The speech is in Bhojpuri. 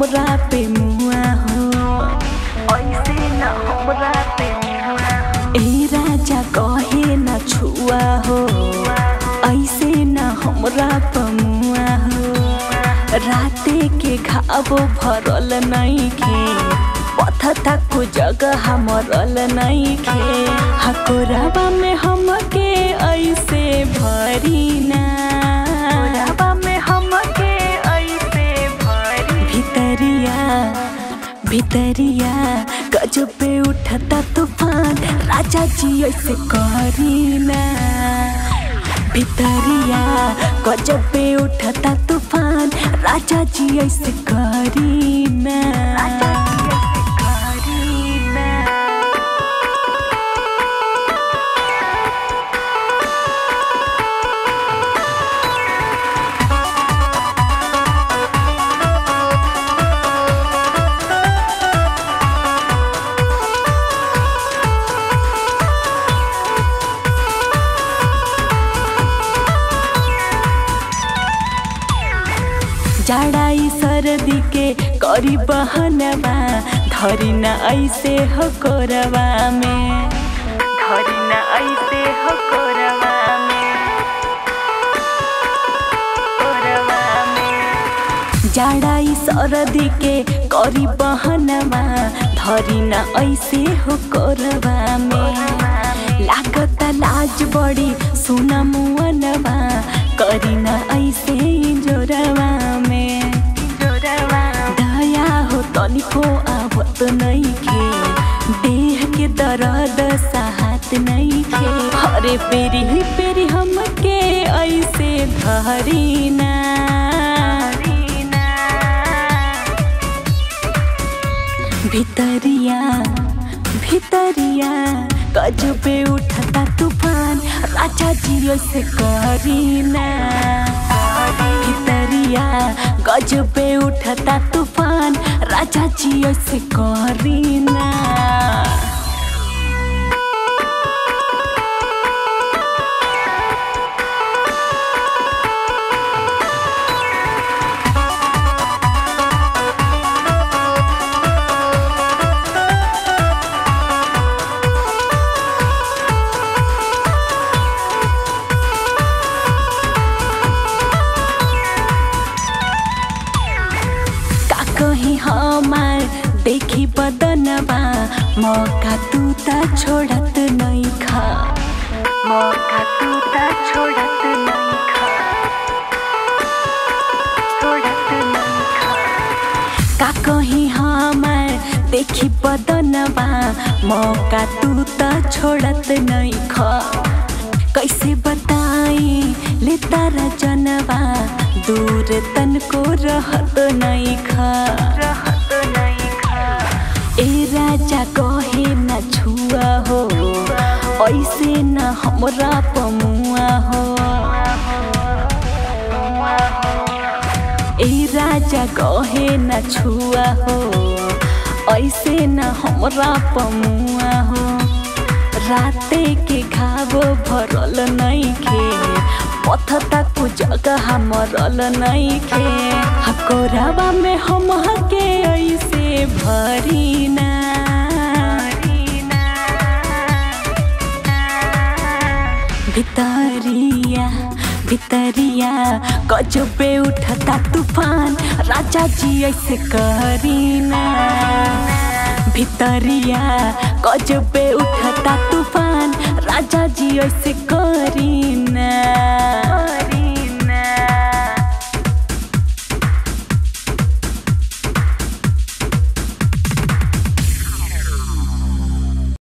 हमरा पे मुआ हो ऐसे न हमरा पे मुआ ए राजा कहे न छुआ हो ऐसे न हमरा पे मुआ हो राते के घावो भरल नइखे पथता को जगह मरल नइखे हकोराबा में हमके ऐसे भरी ना में हमके ऐसे भरी भितरिया भितरिया गजब पे उठता तूफान राजा जी ऐसे करी ना भितरिया गजब पे उठता तूफान राजा जी ऐसे करी ना राजा जी ऐसे करी ना जाड़ाई सर्दी के करी बहनवा धरी न ऐसे हो कोरवा में धरी न ऐसे हो कोरवा में कोरवा में जाड़ाई सर्दी के करी बहनवा धरी न ऐसे हो कोरवा में लागत लाज बड़ी सुना मुअनवा करी न ऐसे जोरवा में दया हो तनिको आवत नइखे देह के दर्द साहत नइखे हरे पेरी ही पेरी हमके ऐसे धरी ना भितरिया भितरिया गजबे उठता तूफान राजा जी से करी ना भितरिया गजबे उठता तूफान राजा जी से करी ना का कहीं हमार देखी बदनबा मौका तू त छोड़त नहीं खा मौका तू त छोड़त नहीं खा छोड़त नहीं खा का कहीं हमार देखी बदनबा मौका तू त छोड़त नहीं खा कैसे बताई ले तारा जनबा दूर तन को रहत नहीं खा रहत नहीं खा ए राजा कहे न छुआ हो ऐसे न हमरा पमुआ हो ए राजा कहे न छुआ हो ऐसे न हमरा पमुआ हो राते के घावो भरल नइखे पथता को जगह मरल नइखे हकोराबा में हम के ऐसे भरी ना भितरिया भितरिया गजबे उठता तूफान राजा जी ऐसे करी ना भितरिया गजबे उठता तूफान राजा जी ऐसे करी ना